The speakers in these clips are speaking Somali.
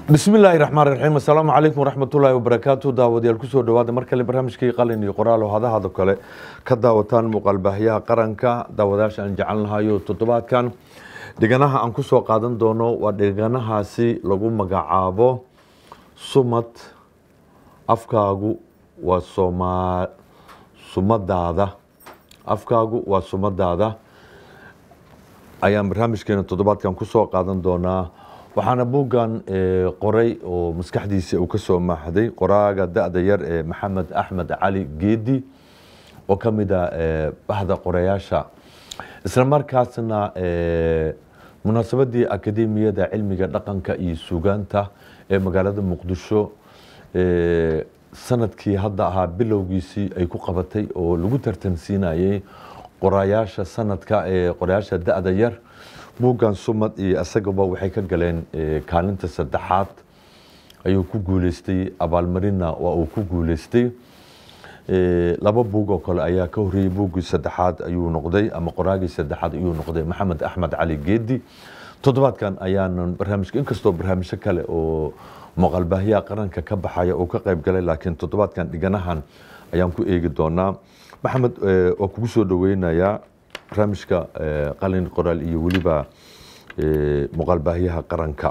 bismi illaahi raxmaan raxiim assalaamu calaykum waraxmatullaahi wabarakaatu daawadayaal kusoo dhawaada mar kale barnaamijkii qalin iyo qoraal oo hadahado kale ka daawataan muuqaalbaahyaha qaranka daawadayaasha aan jecel nahayo toddobaadkan dhiganaha aan kusoo qaadan doono waa dhiganahaasi lagu magacaabo sumad afkaagu waa somaa sumadaada afkaagu waa sumadaada ayaan barnaamijkeena toddobaadkan kusoo qaadan doonaa waxaana buuggan qoray oo maskaxdiisa uu ka soo maaxday qoraaga da-da yar ee maxamed axmed cali geedi oo ka mid a bahda qorayaasha isla markaasna munaasabadii akademiyada cilmiga dhaqanka iyo sugaanta ee magaalada muqdisho sanadkii hadda ahaa bilowgiisii ay ku qabatay oo lagu tartansiinayay qorayaasha sanadka ee qorayaasha da-da yar buuggan sumad iyo isagaba waxay ka galeen kaalinta saddexaad ayuu ku guuleystay abaalmarinna waa uu ku guuleystay laba buug oo kale ayaa ka horreeyey buuggii saddexaad ayuu noqday ama qoraagii saddexaad ayuu noqday maxamed axmed cali geedi toddobaadkan ayaanan barnaamijka inkastoo barnaamijyo kale oo muuqaalbaahyaha qaranka ka baxaya uu ka qayb galay laakiin toddobaadkan dhiganahan ayaan ku eegi doonaa maxamed waa kugu soo dhaweynayaa barnaamijka qalin qoraal iyo weliba muuqaalbaahyaha qaranka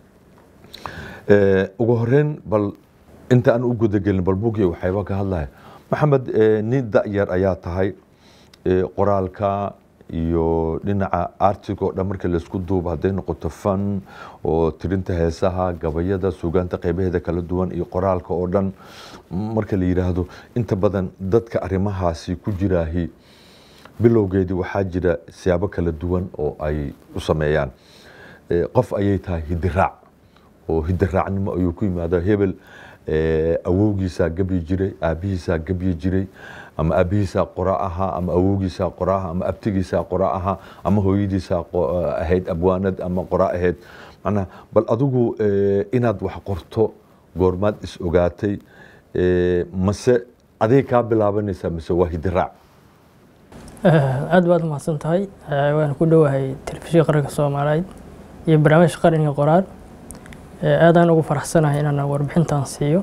ugu horeyn bal inta aan u gudagelin bal buugii waxayba ka hadlaya maxamed nin da-yar ayaa tahay qoraalka iyo dhinaca artig oo dhan marka laisku duubo hadday noqoto fan oo tirinta heesaha gabayada sugaanta qeybaheeda kala duwan iyo qoraalka oo dhan marka la yidhaahdo inta badan dadka arrimahaasi ku jiraahi bilowgeedii waxaa jira siyaabo kala duwan oo ay u sameeyaan qof ayay tahay hidiraac oo hidiraacnimo ayuu ku yimaada hebel awowgiisaa gebyi jiray aabihiisaa gebyi jiray ama aabihiisaa qora ahaa ama awowgiisaa qora aha ama abtigiisaa qora ahaa ama hooyadiisaa ahayd abwaanad ama qora ahayd macnaha bal adigu inaad wax qorto goormaad is ogaatay mase aday kaa bilaabanaysaa mise waa hidiraac aad baad umahadsan tahay waan ku dhowahay telefishinka qaranka soomaaliyeed iyo barnaamijka qaranka qoraal aadaan ugu faraxsanahay inaan warbixintan siiyo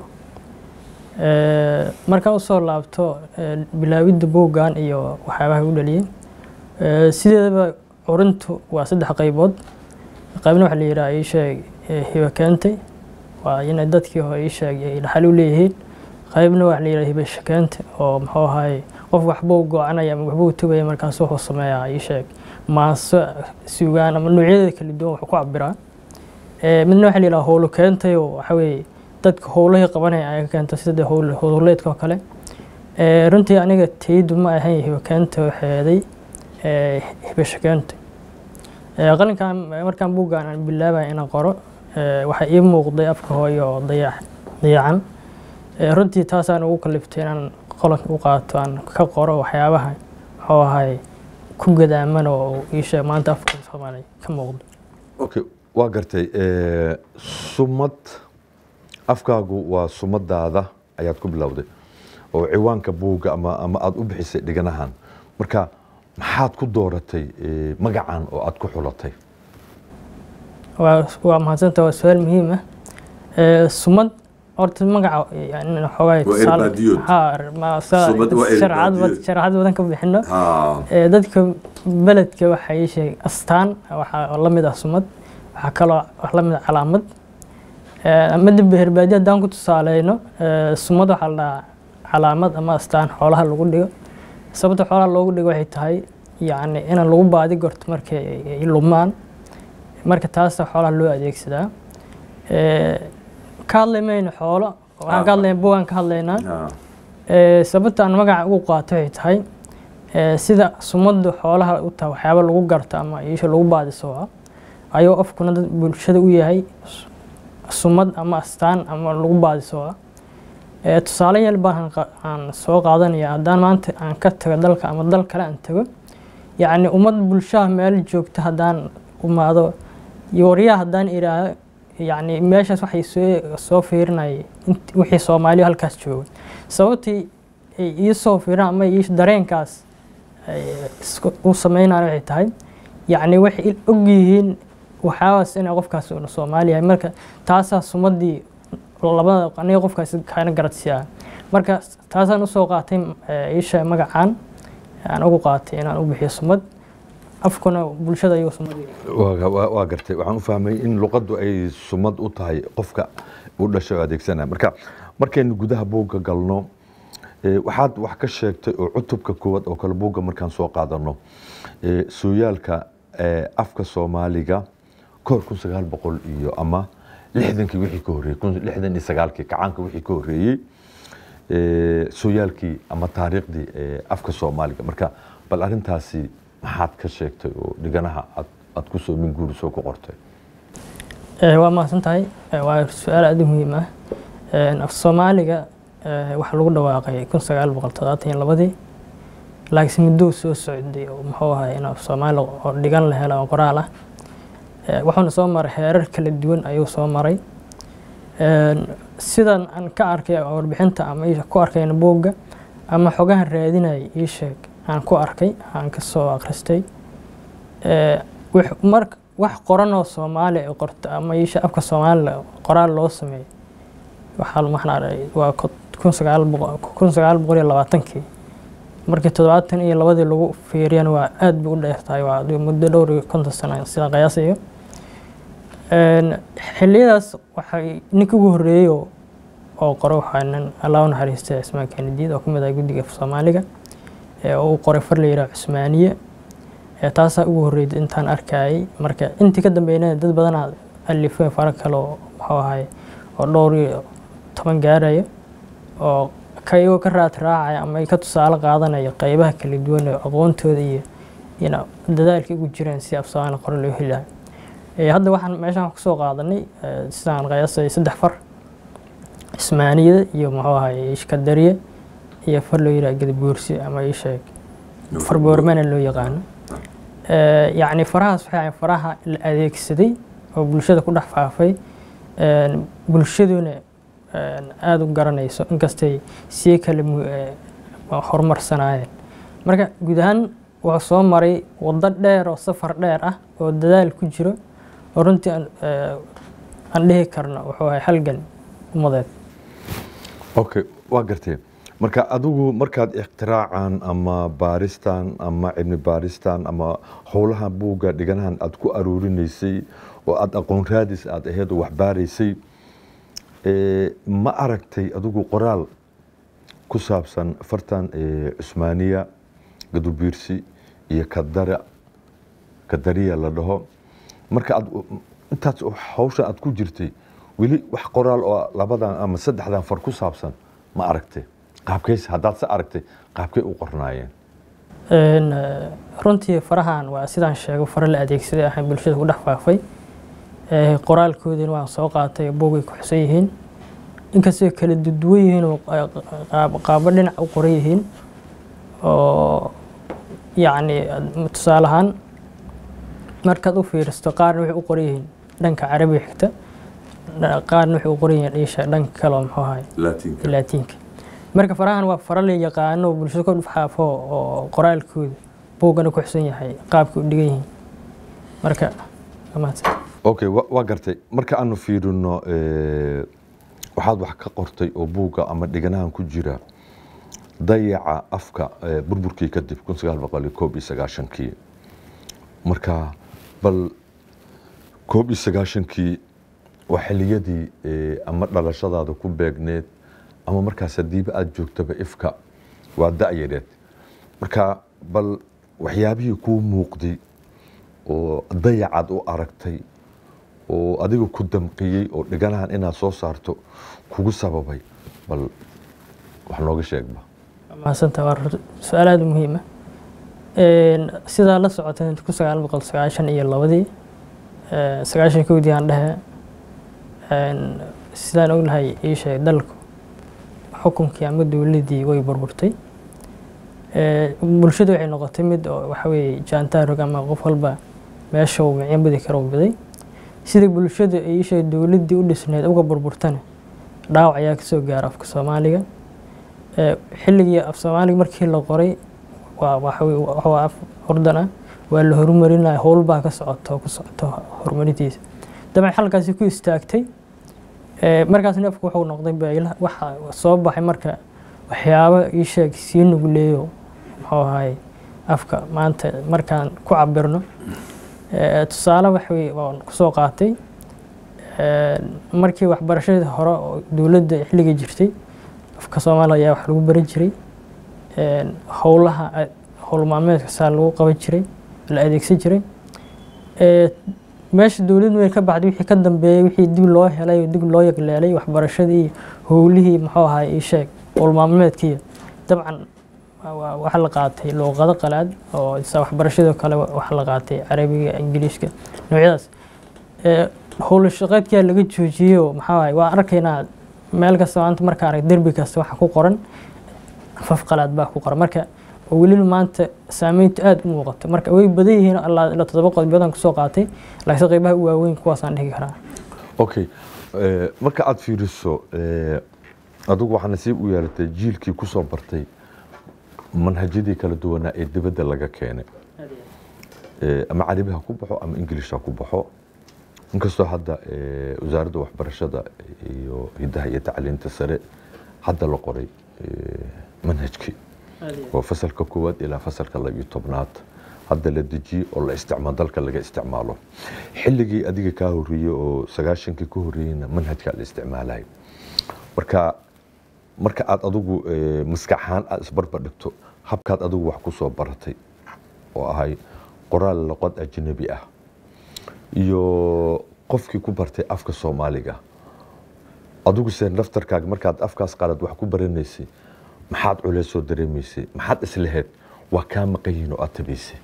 markaan usoo laabto bilaawidda buuggan iyo waxyaabaha u dhaliyey sideedaba curintu waa saddex qaybood qaybna waxa la yidhaha ii sheeg hiba keentay waa inay dadkii hore ii sheeg ay dhaxal u leeyihiin qaybna waxa la yidhaha hiba shakeente oo muxuu ahaye qof waxbuu go-anaya ama waxbuu tugaya markaas wuxuu sameeyaa ii sheeg maaso sugaan ama noocyadeeda kala duwan wuxuu ku cabiraa midna waxa la yidhaha howlo keentay oo waxa weeye dadka howlahii qabanaya ayaa ka keenta sida howleedka oo kale runtii aniga taydu ma ahayn hiba keenta waxeeday hibasho keenta qalinkan markaan buuggan aan bilaabaya inaan qoro waxaa ii muuqday afka hooyo oo dayac dayacan runtii taasaan ugu kaliftay inaan qolanka u qaato aan ka qoro waxyaabaha muxuu ahay ku gadaaman oo ii sheeg maanta afka soomaaliya ka muuqdo okay waa gartay sumad afkaagu waa sumadaada ayaad ku bilowday oo ciwaanka buugga ama ama aada u bixisay dhiganahan marka maxaad ku dooratay magacan oo aada ku xulatay waa waa mahadsanta waa su-aal muhiim ah sumad horta magaca xoogaasharcad badan ka bixino dadka beledka waxay sheeg astaan waxaa lamid ah sumad waxaa kaloo lamid ah calaamad mada beherbaadi haddaan ku tusaaleyno sumad waxaa la dhahaa calaamad ama astaan xoolaha lagu dhigo sababta xoolaha loogu dhigo waxay tahay yacni in lagu baadi gorto markay ay lumaan marka taasa xoolaha loo adeegsadaa ka hadlay mayno xoolo waxaan ka hadlayna bugaan ka hadlaynaa sababta aan magaca ugu qaato waxay tahay sida sumaddu xoolaha u tahay waxyaaba lagu garto ama iisha lagu baadisooca ayuu afkuna dad bulshada u yahay sumad ama astaan ama lagu baadisooca tusaale yal baan aan soo qaadanaya haddaan maanta aan ka tago dalka ama dal kale aan tago yacni ummad bulshaha meel joogta haddaan umaado waryaha haddaan idhaahdo yacni meeshaas waxay soo soo fiirinayay wixii soomaaliya halkaas jooga sababtii ay ii soo fiiraan ama ii dareenkaas u sameynayaan waxay tahay yacni waxay og yihiin waxyaabaas inay qofkaas una soomaali yahay marka taasaa sumadii labada aniga qofkaas kaana garadsiyaa marka taasaan usoo qaatay iisha magacaan aan ugu qaatay inaan u bixiyo sumad afkuna bulshada ayuu sumad waa gartay waxaan u fahmay in luqaddu ay sumad u tahay qofka u dhashay oo adeegsanaya marka markaynu gudaha buugga galno waxaad wax ka sheegtay oo cutubka koowaad oo kale buugga markaan soo qaadano sooyaalka afka soomaaliga kahor kun sagaal boqol iyo ama lixdankii wixii ka horreeyey lixdan iyo sagaalkii kacaanka wixii ka horreeyey sooyaalkii ama taariikhdii afka soomaaliga marka bal arrintaasi maxaad ka sheegtay oo dhiganaha aad ku soo min guurisoo ku qortay waa mahadsan tahay waa su-aal aada u muhiim ah af soomaaliga waxaa lagu dhawaaqay kun sagaal boqol toddobaatan iyo labadii laakiinse muddou soo socday oo muxuu ahay in af soomaali oo dhigan la helo oo qoraal ah wuxuuna soo maray heerar kala duwan ayuu soo maray sidan aan ka arkay warbixinta ama ku arkayna buugga ama xogahan raadinaya ii sheeg aan ku arkay aan ka soo akhristay wax qoran oo soomaali ay qorto ama iisha afka soomaaliga qoraal loo sameeyo waxaa maxnaa waa kun sagaal boqol kun sagaal boqol iyo labaatankii markii toddobaatan iyo labadii lagu fiiriyana waa aad bay u dheer tahay waa muddo dhowr iyo konton sano sidaan qiyaasayo xilliyadaas waxay ninka ugu horreeyey oo qoro waxaa nin allah u naxariistay cismaan kanidiid oo ka mid ah guddiga soomaaliga oo uu qoray far la yidhaha cusmaaniye taasaa ugu horreeyay intaan arkayay marka intii ka dambeynaya dad badanaa alifeen fara kale oo muxuu ahay oo dhowr iyo toban gaaraya oo kayagoo ka raad raacaya ama ka tusaale qaadanaya qeybaha kala duwan ee aqoontooda iyo ina dadaalka ugu jireen si af soomaali qore loo heli lahay hadda waxaan meeshaan kusoo qaadanay sidaan qiyaasay saddex far cismaaniyada iyo muxuu ahay ishkadariye iyo far loo yidhaha gadabuursi ama isheeg far boormana loo yaqaano yacni farahaas waxay ahayn faraha la adeegsaday oo bulshada ku dhex faafay bulshaduna aada u garanayso inkastay sii kale horumarsanaayeen marka guud ahaan wuxuu soo maray waddo dheer oo safar dheer ah oo dadaal ku jiro oo runtii aan dhihi karno wuxuu ahay halgan umadeed okay waa gartee marka adigu markaad ikhtiraacaan ama baaristan ama cilmi baaristan ama howlaha buugga dhiganahan aad ku aruurinaysay oo aada aqoon raadis aad aheyd oo wax baaraysay ma aragtay adigu qoraal ku saabsan fartan cusmaaniya gadubiirsi iyo kadara kadariya la dhaho marka aad intaas hawsha aad ku jirtay weli wax qoraal oo labadan ama saddexdan far ku saabsan ma aragtay qaabkeys haddaad se aragtay qaabkay u qornaayeen runtii farahan waa sidaan sheego fara la adeegsaday ahay bulshada ku dhex faafay qoraalkoodina waan soo qaatay buugay ku xusan yihiin inkastoo kala duduwan yihiin oo qaabo dhinac u qoran yihiin oo yacni tusaale ahaan markaad u fiiristo qaarna waxay u qoran yihiin dhanka carabiga xigta qaarna waxay u qoran yihiin dhiisha dhanka kale oo muxuu ahay laatiinka marka farahan waa fara la yaqaano bulshada ku dhexaafo oo qoraalkooda buuggana ku xusan yahay qaabka u dhigan yihiin marka okay waa gartay marka aanu fiirino waxaad wax ka qortay oo buugga ama dhiganahan ku jira dayaca afka burburkii kadib kun sagaal boqol iyo koob iyo sagaashankii marka bal koob iyo sagaashankii waa xiliyadii ama dhalashadaada ku beegneed ama markaas hadiiba aada joogtaba ifka waa da-yareed marka bal waxyaabihii kuu muuqday oo dayacaad u aragtay oo adiga ku damqiyey oo dhiganahan inaad soo saarto kugu sababay bal wax nooga sheegba mahadsanta waa su-aal aada u muhiima sidaa la socotay kun sagaal boqol sagaashan iyo labadii sagaashan kowdii aan dhehe sidaan ognahay ii sheeg dalku xukunkii ama dowladii way burburtay bulshadu waxay noqotay mid oo waxa weeye jaantaarog ama qof walba meesha uu micyo badi kara u biday sidai bulshada ii sheeg dowladdii u dhisneed uga burburtana dhaawac ayaa kasoo gaara afka soomaaliga xilligii af soomaaliga markii la qoray waa waxa waa af urdan ah waa la horumarinaya howl baa ka socoto ku socoto horumarintiisa dabcan halkaasi ku istaagtay markaasna afku wuxuu noqday bayla waxa soo baxay marka waxyaabo ii sheeg sii nugleeyo muxuu ahay afka maanta markaan ku cabirno tusaale waxway waan kusoo qaatay markii waxbarashadii hore oo dowladda xilliga jirtay afka soomaaliya ayaa wax lagu baran jiray howlaha howl maalmeedka saa lagu qaban jiray la adeegsan jiray meesha dowladdu way ka baxday wixii ka dambeeyey wixii dib loo helay dib loo yagleelay waxbarashadii iyo howlihii muxuu ahay ii sheeg howl maalmeedkii dabcan waxaa la qaatay luuqado qalaad oo sa waxbarashadoo kale waxaa la qaatay carabiga ingiliishka noocyadaas howla shaqeedkaa laga joojiyey oo maxaa ahay waa arkaynaa meel kasta maanta marka arag derbi kasta waxa ku qoran afaf qalaad baa ku qoran marka oo weliba maanta saameyntu aada u muuqato marka way badan yihiin ilaa ilaa toddoba qodob badan kusoo qaatay laakiin qeybaha u waaweyn kuwaasaan dhihi karaa okay marka aada fiiriso adigu waxaa nasiib u yeelatay jiilkii kusoo bartay manhajyadii kala duwanaa ee dibadda laga keenay ama carabi ha ku baxo ama ingilish ha ku baxo inkastoo hadda wasaaradda waxbarashada iyo hiddaha iyo tacliinta sare hadda la qoray manhajkii oo fasalka koowaad ilaa fasalka labiyo tobnaad hadda la dejiyey oo la isticmaal dalka laga isticmaalo xilligii adiga kaa horreeyey oo sagaashankii ka horreeyeyna manhajkaa la isticmaalay marka marka aad adigu maskaxaan aad isbarbar dhigto habkaad adigu wax ku soo baratay oo ahay qoraal luqad ajnabi ah iyo qofkii ku bartay afka soomaaliga adigu se naftarkaaga markaad afkaas qalad wax ku baranaysay maxaad culeys soo dareemaysay maxaad islahayd waa kaa maqan yihiin oo aad tabaysay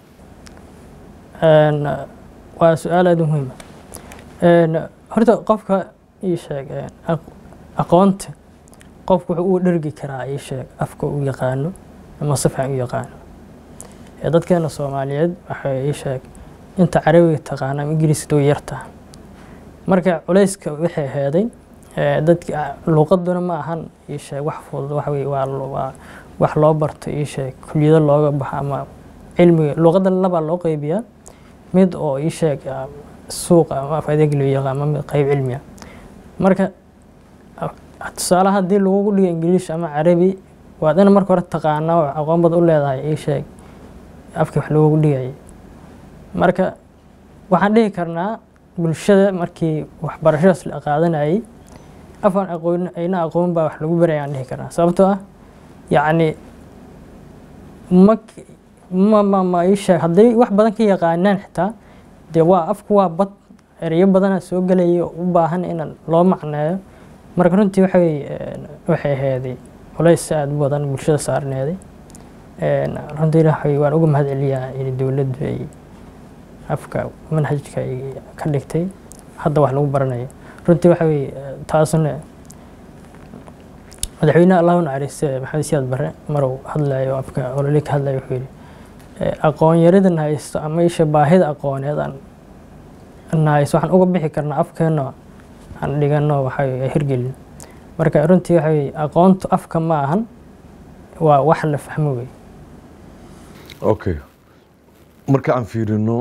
waa su-aal aada u muhiima horta qofka ii sheeg aqoonta qofku wuxuu u dhergi karaa ii sheeg afka u yaqaano ama si fiican u yaqaano dadkeena soomaaliyeed waxay ii sheeg inta carabiga taqaana ama ingiriiska way yartaa marka culayska waxay heeday dadka luuqaduna ma ahan ii sheeg wax fudud waxa weye waa waa wax loo barto ii sheeg kuliyado looga baxo ama cilmiga luuqadda labaa loo qeybiyaa mid oo ii sheeg suuqa ama af adeeg loo yaqaan ama mid qeyb cilmiya marka tusaale haddii lagugu dhigo ingiliish ama carabi waad ina marka hore taqaanaa oo aqoon bad u leedahay ii sheeg afkii wax loogu dhigayay marka waxaan dhihi karnaa bulshada markii waxbarashadaas la qaadanayay afaan aqoon ayna aqoon baa wax lagu baraya aan dhihi karnaa sababtoo ah yacni ma ma ma ma ii sheeg hadday wax badan ka yaqaanaan xitaa dee waa afku waa bad ereyo badana soo gelaya u baahan in loo macneeyo marka runtii waxay waxay aheeday culays aada u badan bulshada saarneeday runtii waxay waan uga mahad celiyaa in dowladdu ay afka manhajka ay ka dhigtay hadda wax lagu baranayo runtii waxa weye taasuna madaxweynaha allahu naxariiste maxamed siyaad bare marow hadlayo afka olole ka hadlayo wuxuu yidhi aqoon yaridan haysto ama isha baahida aqooneed aan nahayso waxaan uga bixi karnaa afkeena aan dhigano waxay hirgelin marka runtii waxa weye aqoontu afka ma ahan waa wax la fahmo wey okay marka aan fiirino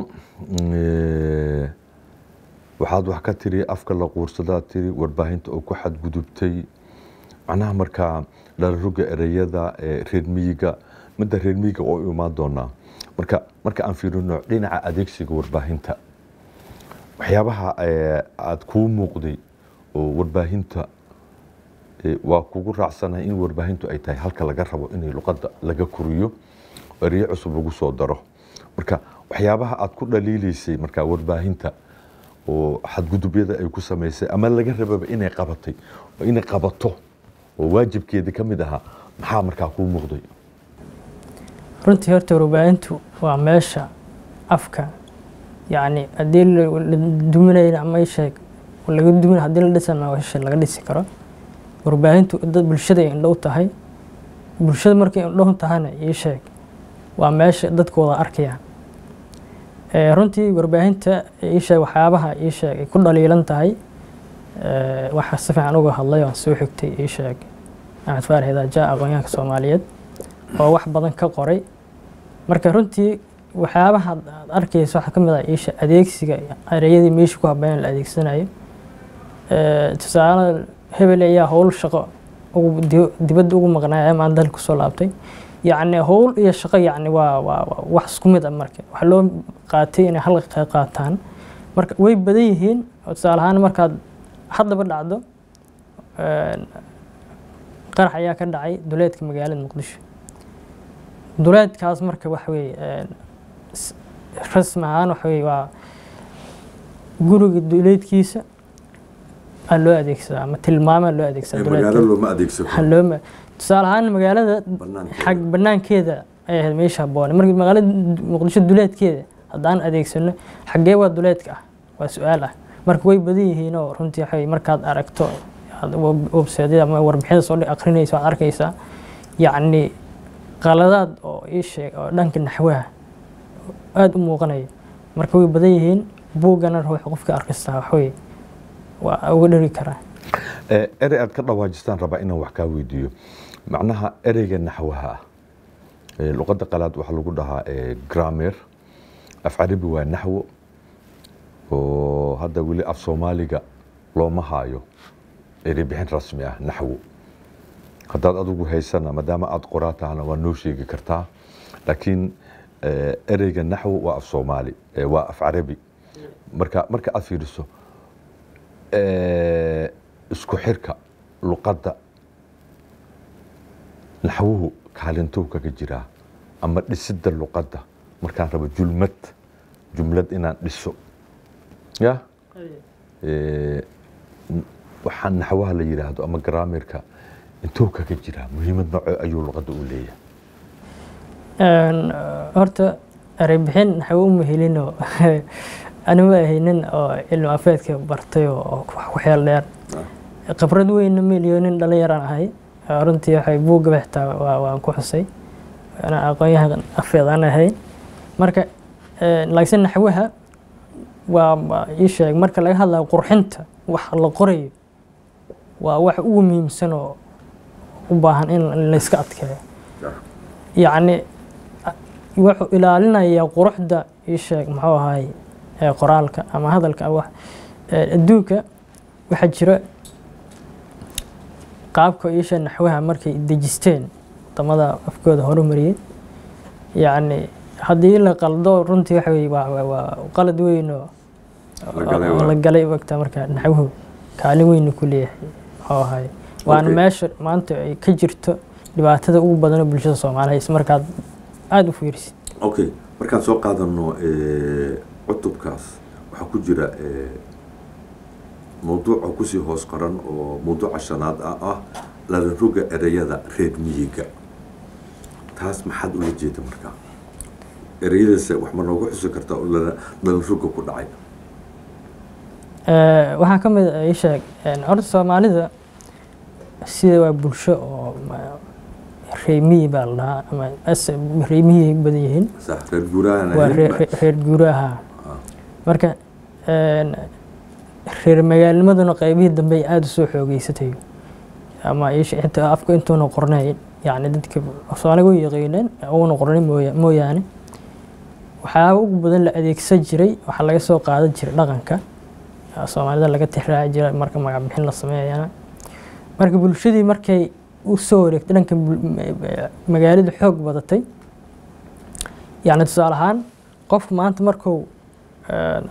waxaad wax ka tiri afka la quursadaa tiri warbaahinta oo ku xadgudubtay macnaha markaa dhalaruga ereyada reer miyiga midda reer miyiga oo imaan doonaa marka marka aan fiirino dhinaca adeegsiga warbaahinta waxyaabaha aada kuu muuqday oo warbaahinta waa kugu raacsanahay in warbaahintu ay tahay halka laga rabo inay luqadda laga koriyo ereyo cusub lagu soo daro marka waxyaabaha aada ku dhaliilaysay markaa warbaahinta oo xadgudubyada ay ku samaysay ama laga rababa inay qabatay oo inay qabato oo waajibkeeda ka mid ahaa maxaa markaa kuu muuqday runtii horta warbaahintu waa meesha afka yacni haddii la duminayna ama isheeg laga dumin haddii la dhisana isha laga dhisi karo warbaahintu dad bulshada ay indho u tahay bulshada markay indho u tahana ii sheeg waa meesha dadku wada arkayaan runtii warbaahinta ii sheeg waxyaabaha ii sheeg ay ku dhaliilan tahay waxa si fiican uga hadlay oon soo xigtay ii sheeg axmed faarax idaaja aqoonyahanka soomaaliyeed oo wax badan ka qoray marka runtii waxyaabaha aad aad arkayso waxaa ka mid ah isha adeegsiga ereyadii meesha ku habeyn la adeegsanayo Eh, tusaale hebel ayaa howl shaqo ugu di- dibadda ugu maqnaaya ama dalka kusoo laabtay yacni howl iyo shaqo yacni waa waa waa wax isku mid ah marka waxaa loo qaatay inay hal qayb qaataan marka way badan yihiin oo tusaale ahaan markaad haddaba dhacdo een, qarax ayaa ka dhacay duleedka magaalada muqdisho duleedkaas marka waxa weeye een, s- rasmi ahaan waxa weeye waa guriga duleedkiisa aa loo adeegsadaa ama tilmaamaa loo adeegsadaa magaalo duleedka looma adeegsan waxaa loo ma- tusaale ahaan magaalada Banaankeeda. xag banaankeeda ay ahayd meesha habboon marka magaalada muqdisho duleedkeeda haddaan adeegsano xaggee waa duleedka ah waa su-aal ah marka way badan yihiin oo runtii waxa weeye markaad aragto aad web- website-yada ama warbixinada soo dhi- akhrinaysa waad arkaysaa yacni qaladaad oo ii sheeg oo dhanka naxwaha aada u muuqanaya marka way badan yihiin buuggana ruuxa qofka arkistaa waxweye waa uga dheri karaa Eh, erey aad ka dhawaajistaan rabaa inaan wax kaa weydiiyo macnaha ereyga naxwaha ah Eh, luqadda qalaad waxaa lagu dhahaa eh, grammar af carabi waa naxwo oo hadda weli af soomaaliga looma haayo erey bixin rasmi ah naxwo haddaad adigu haysana maadaama aad qoraa tahana waa noo sheegi kartaa laakiin eh, ereyga naxwo waa af soomaali eh, waa af carabi marka marka aad fiiriso eh, isku xirka luqadda naxwuhu kaalintuu kaga jiraa ama dhisidda luqadda markaan rabo julmad jumlad inaan dhiso ya Eh, n- waxaan naxwaha la yidhaahdo ama graamirka intuu kaga jiraa muhiimad nooco ayuu luqadda u leeyahay Een, eh, horta erey bixin naxwo uma helinoo anima ahaynin oo cilmi afeedka bartay oo oo wax ku xeel dheer khibrad weynna milyonin dhalinyaraan ahay Eh, runtii waxay buugga xitaa waa waan ku xusay ana aqoonyahan afeed aan ahayn marka eh, laakiin naxwaha waa waa ii sheeg marka laga hadlayo qurxinta wax la qorayo waa wax ugu muhiimsan oo u baahan in in la iska adkeeyo yacni a- wuxuu ilaalinayaa quruxda ii sheeg muxuu ahaay ee qoraalka ama hadalka ama wax ee adduunka waxaa jira qaabka ii sheeg naxwaha markay dejisteen wadamada afkooda horumariyey yacni haddii la qaldo runtii waxa weye waa waa- waa qalad weyn oo La galay oo waa. la galay ogta marka naxwuhu kaalin weyn ku leeyahay muxuu ahaay waana Okay. meesha maanta ay ka jirto dhibaatada ugu badan oo bulshada soomaaliya is markaad aada u fiirisid okay markaan soo qaadano eh, cutubkaas waxaa ku jira eh, mawduuca kusii hoos qoran oo mawduuca shanaad ah ah lalanroga ereyada reer miyiga taas maxaad ula jeeda markaa ereyadaas wax ma noogu xusi kartaa oo lala- lalanroga ku dhacay Eh, waxaa ka mid ah ii sheeg een, horta soomaalida sida waa bulsho oo ma- reemiyi baa la dhahaa ama as- reemiyi ay badan yihiin sax reer guuraahan waa ahayn reer ba- reer- reer guuraaha Ah. marka een, reer magaalnimaduna qaybihii dambe ay aada u soo xoogeysatay ama ii sheeg inta afka intuuna qornayn yacni dadka soomaaliga way yaqiineen uuna qornayn mooya- mooyaane waxyaaba ugu badan la adeegsan jiray waxaa laga soo qaadan jiray dhaqanka aa soomaalida laga tixraaci jiray marka magac bixin la sameeyana marka bulshadii markay u soo wareegtay dhanka bul- ma- magaalada xoog badatay yacni tusaale ahaan qofku maanta markuu een,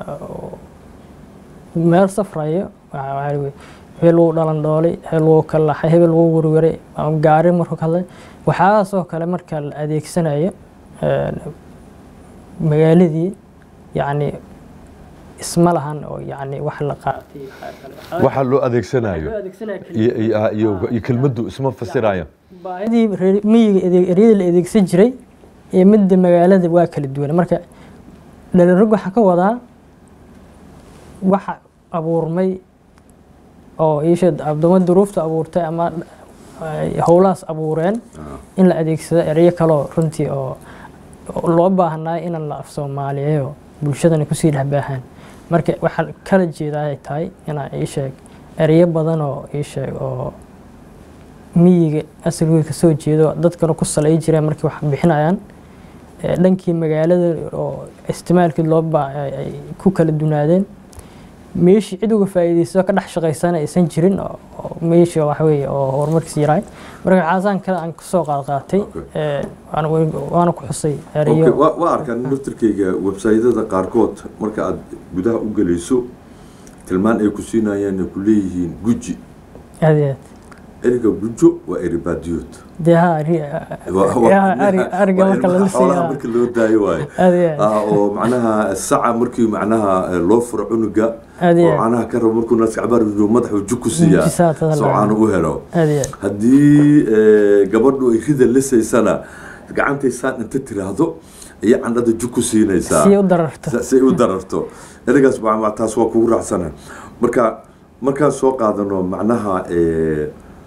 meel safrayo waxa- waxaa lagu- hebel wuu dhalan dhoolay hebel wuu kalaxay hebel wuu werweray ama gaari markuu ka hadlay waxyaalahaas oo kale marka la adeegsanayo een, magaaladii yacni isma lahan oo yacni wax la qaatay waxaa loo adeegsanayo iyo- iyo iyo- iyo kelmaddu isma fasirayo baahidii reer miyiga adeeg- eryada la adeegsan jiray iyo midda magaalada waa kala duwan marka dhalinrog waxaa ka wadaa waxa abuurmay oo iisha abdoma duruufta abuurtay ama ay howlahaas abuureen in la adeegsado ereyo kaloo runtii oo oo loo baahnaa in la af soomaaliyeeyo bulshadana kusii dhexbaahaan marka waxaa kala jeedaa ay tahay inaa ii sheeg ereyo badan oo ii sheeg oo miyiga asalkooda kasoo jeedo dadkana ku salay jireen markay wax bixinayaan ee, dhankii magaalada oo isticmaalkii loo ba ay ay ku kala dunaadeen meeshii cid uga faa'iidaysto ka dhex shaqaysana aysan jirin oo oo meeshii waxa weeye oo horumarkiis yaraay marka caasaan kale aan kasoo qaad qaatay Okay. ee, waana waana ku xusay Okay, erayo waa waa arkaan naftirkayga websaydyada qaarkood marka aad gudaha u gelayso tilmaan ay ku siinayaan ay ku leeyihiin guji aad iyo aad eriga gujo waa eri baadiyood dee ha ari- Waa- waa- yaa, ari- ariga waa marka ilmaha lala xoolaha siiyaa marka loo daayo waaye aad iyo aad Ah, oo macnaha saca markii macnaha eh, loo furo cunuga aad iyo oo aad caanaha ka rabo markuu naaska cabaar rido madaxuu jug ku siiyaa Jisaad hadal soo caano u helo aad iyo aad haddii eh, gabadhu ay rida lisaysana gacantaysaan inta tiraahdo ayay candhada jug ku siinaysaa si u dararto sa- si ay u dararto eragaas waa- waa- taas waa kugu raacsana marka markaan soo qaadano macnaha eh,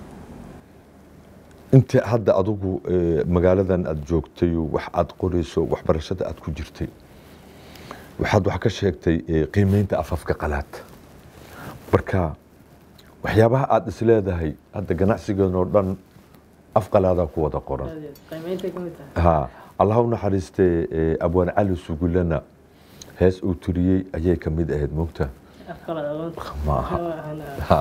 inta hadda adigu eh, magaaladan aada joogtay wax aada qorayso waxbarashada aada ku jirtay waxaad wax ka sheegtay eh, qiimeynta afafka qalaad marka waxyaabaha aada is leedahay hadda ganacsigeen oo dhan af qalaadaa ku wada qoran ha allah u naxariistee eh, abwaan cali sugulana hees uu turiyey ayay ka mid ahayd mogta ma aha Ha.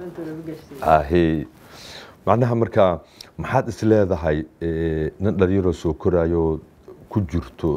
ahey macnaha marka maxaad is leedahay eh, nin dhalinyaroo soo koraayo ku jirto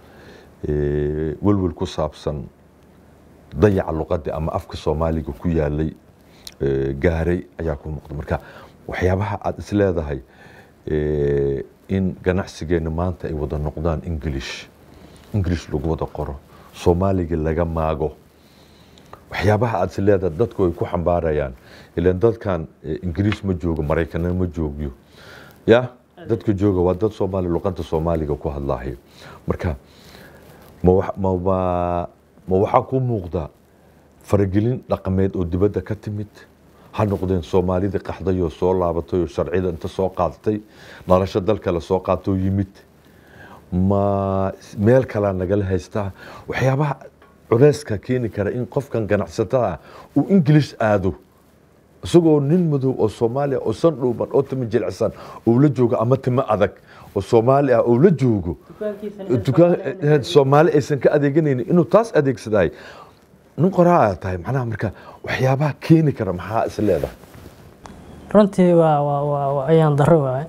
eh, welwel ku saabsan dayaca luqadii ama afka soomaaliga ku yaalay eh, gaaray ayaa ku muuqda marka waxyaabaha aad is leedahay eh, in ganacsigeena maanta ay wada noqdaan english english lagu wada qoro soomaaliga laga maago waxyaabaha aad is leedahay dadku ay ku xambaarayaan ilan dadkan eh, ingiriis ma joogo maraykana ma joogyo ya dadka jooga waa dad soomaali luqada soomaaliga ku hadlaayo marka ma wax- ma ma- ma waxaa kuu muuqda faragelin dhaqameed oo dibadda ka timid ha noqdeen soomaalidii qaxday oo soo laabatay oo sharciyada inta soo qaadatay nolosha dal kale soo qaatoo yimid ma meel kalaa nagala haystaa waxyaabaha culeyska keeni kara in qofkan ganacsatada ah uu ingilish aado isagoo nin madow oo soomaali ah oo san dhuuban oo timo jilicsan oo la joogo ama timo adag oo soomaali ah oo la joogo dukaan soomaali aysan ka adeeganaynin inuu taas adeegsadahay nin qoraa aad tahay macnaha marka waxyaabaha keeni kara maxaa is leedahay runtii waa waa waa waa ayaan darro waaye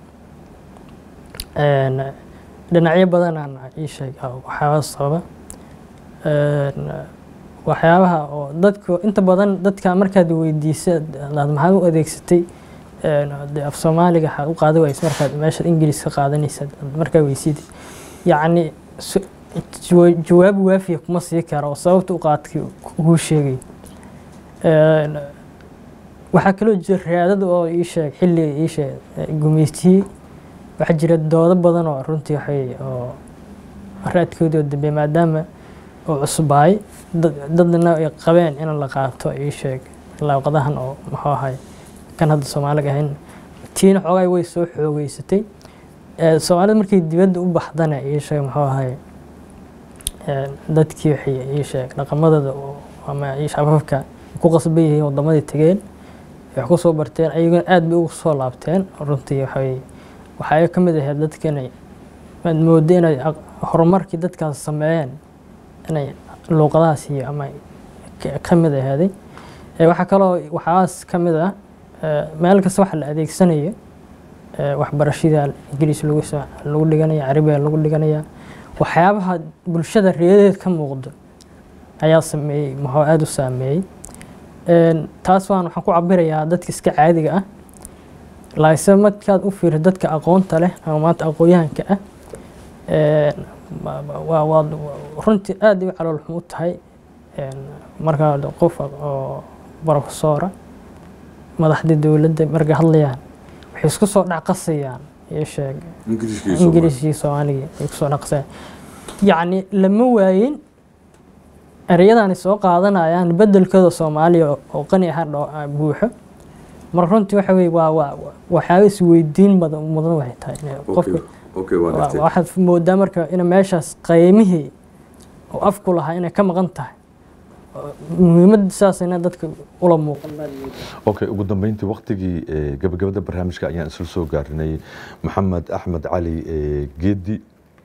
Een, dhinacyo badan aan ii sheeg waxyaaba sababa Een, waxyaabaha oo dadku inta badan dadka markaad weydiisa aad maxaad u adeegsatay Een, dee af soomaaliga waxaad u qaadi waysa markaad meeshaad ingiliis ka qaadanaysa markaa weysid yacni su- jawa- jawaab waafiya kuma sii karo oo sababta u qaadkii kuu sheegay Een, waxaa kaloo jira raadada oo ii sheeg xilliga ii sheeg eh, gumeystiyey waxaa jira doodo badan oo runtii waxay oo raadkoodii oo dambe maadaama oo cusbaay dad- dadna ay qabeen in la qaato ii sheeg laaqadahan oo muxuu ahay kan hadda soomaaliga ahayn tiina xoogaa way soo xoogeysatay Eh, soomaalida markay dibadda u baxdana ii sheeg muxuu ahay eh, dadkii waxay ii sheeg dhaqamadooda oo ama ii sheeg afafka ku qasban yihiin wadamadii tageen wax ku soo barteen ayaguna aad bay ugu soo laabteen runtii waxay waxay ka mid ahayd dadka inay aad moodo inay aq- horumarkii dadkaas sameeyeen inay luuqadahaas iyo ama ka- ka mid ahaaday Eh, waxaa kaloo waxaas ka mid ah eh, meel kasta waxa la adeegsanayo eh, waxbarashada ingiriis lagu sa- lagu dhiganaya carabiga lagu dhiganaya waxyaabaha bulshada reedeed ka muuqdo ayaa sameeyey muxuu aada u saameeyey Een, taas waan waxaan ku cabirayaa dadka iska caadiga ah laakiinse markaad u fiiriso dadka aqoonta leh ama maanta aqoonyahanka ah een, ma- ma- waa waa runtii aad ay u calool xum u tahay een, markaa qof oo barofesoora madaxda dowladda markay hadlayaan waxay isku soo dhacqasayaan iyo sheeg ingiriiska iyo soomaali ingiriiskii soomaaligii ay kusoo dhaqseen yacni lama waayin ereyadaani soo qaadanayaan bedelkooda soomaaliya oo- oo qani aha dho- ah, buuxo marka runtii waxa weye waa waa waa- waxyaaba isweydiin badan mudan waxay tahay inay okay qofka okay waa waa- gartay waxaad moodaa marka in meeshaas qiimihii oo afku lahaa inay ka maqan tahay oo muhiimadda saasayna dadka ula muuqan okay ugu dambeyntii waqtigii eh, gabagabada barnaamijka ayaan isla soo gaarinay maxamed axmed cali eh, geedi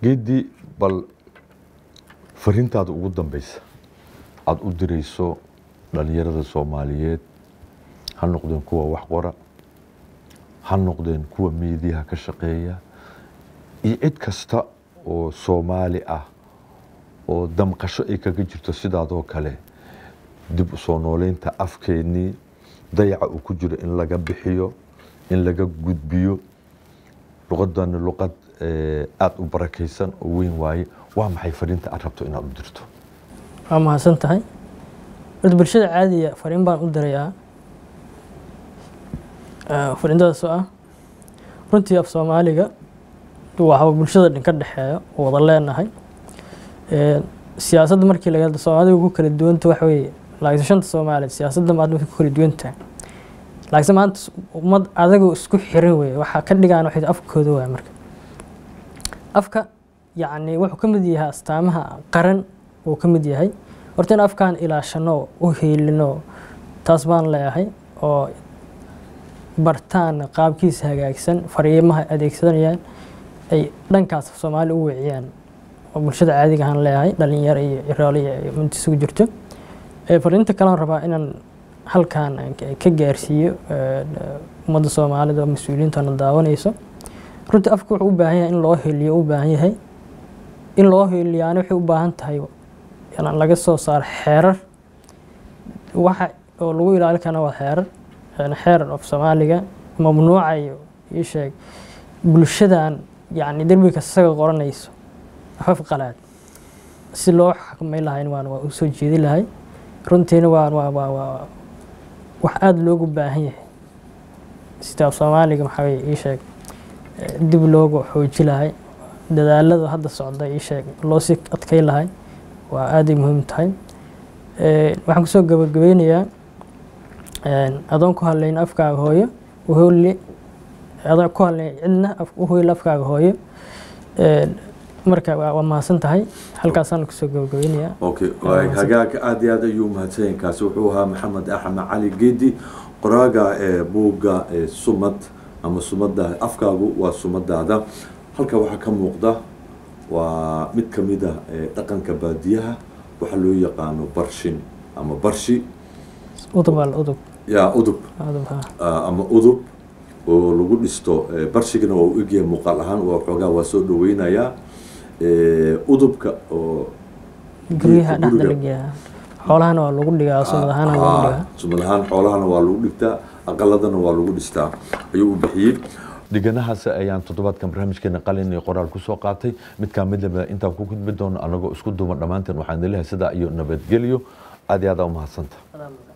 geedii bal fariintaada ugu dambeysa aada u dirayso dhalinyarada soomaaliyeed ha noqdeen kuwa wax qora ha noqdeen kuwa miidiyaha ka shaqeeya iyo cid kasta oo soomaali ah oo damqasho ay kaga jirto sidaadoo kale dib u soo nooleynta afkeennii dayaca uu ku jiro in laga bixiyo in laga gudbiyo luqadani luqad aada u barakaysan oo weyn waaye waa maxay fariinta aad rabto inaad u dirto waa mahadsan tahay horta bulshada caadiga fariin baan u dirayaa fariintadaas oo ah runtii af soomaaliga waxba bulshada dhan ka dhexeeya oo wada leenahay siyaasadda markii laga hadlo soomaalida ugu kala duwanta waxa weeye laakiin shanta soomaaliyeed siyaasadda maad ku kala duwan tahay laakiin maanta ummad adagoo isku xiran weeye waxaa ka dhigaan waxay afkooda waaya marka afka yacni wuxuu ka mid yahay astaamaha qaran uu ka mid yahay horta in afkaan ilaashano u heelino taas baan leeyahay oo bartaan qaabkiisa hagaagsan fariimaha adeegsanayaan ay dhankaas soomaali u weeciyaan oo bulshada caadiga ahaan leeyahay dhalinyaro iyo iraali iyo minta isugu jirto fariinta kalean rabaa inaan halkaan ka gaarsiiyo ummadda soomaalida oo mas-uuliyiintana daawanayso runtii afka wuxuu u baahan yahay in loo heliyo u baahan yahay in loo heliyaana waxay u baahan tahay inaan laga soo saaro xeerar waxa oo lagu ilaali karana waa xeerar xeerar of soomaaliga mamnuucayo ii sheeg bulshadan yacni derbiga isaga qoranayso afaf qalaad si loo xakmay lahayn waan waa u soo jeedi lahay runtiina waa waa waa waa wax aada loogu baahan yahay sida af soomaaliga maxaa weye ii sheeg dib loogu xooji lahay dadaalada hadda socda ii sheeg loo sii adkay lahay waa aaday muhiim tahay waxaan kusoo gabagabeynayaa adoon ku hadlayn afkaaga hooyo uhooli adoon ku hadlayn cidna u hoyl afkaaga hooyo marka waa mahadsan tahay halkaasaan kusoo gabagabeynayaa okay hagaag aada iyo aad ayuu mahadsanyahin kaasi wuxuu ahaa maxamed axmed cali geedi qoraaga ee buugga sumad ama sumada afkaagu waa sumadaada halka waxaa ka muuqda waa mid ka mid a dhaqanka baadiyaha waxaa loo yaqaano barshin ama barshi udub al udub ya udub udub ha ama udub oo lagu dhisto barshigana waa u egyahay muuqaal ahaan waa xoogaa waa soo dhaweynayaa udubka oo guryaha dhexda lageeyaa xoolahana waa lagu dhigaa sumad ahaana lagu dhigaa sumad ahaan xoolahana waa lagu dhigtaa aqaladana waa lagu dhistaa ayuu u bixiyey dhiganahaas ayaan toddobaadkan barnaamijkeena qalin iyo qoraal kusoo qaatay midkaa midlaba intaan ku gudbi doono anagoo isku duuban dhammaanteen waxaan leeyahay sidaa iyo nabadgelyo aad iyo aad aa u mahadsanta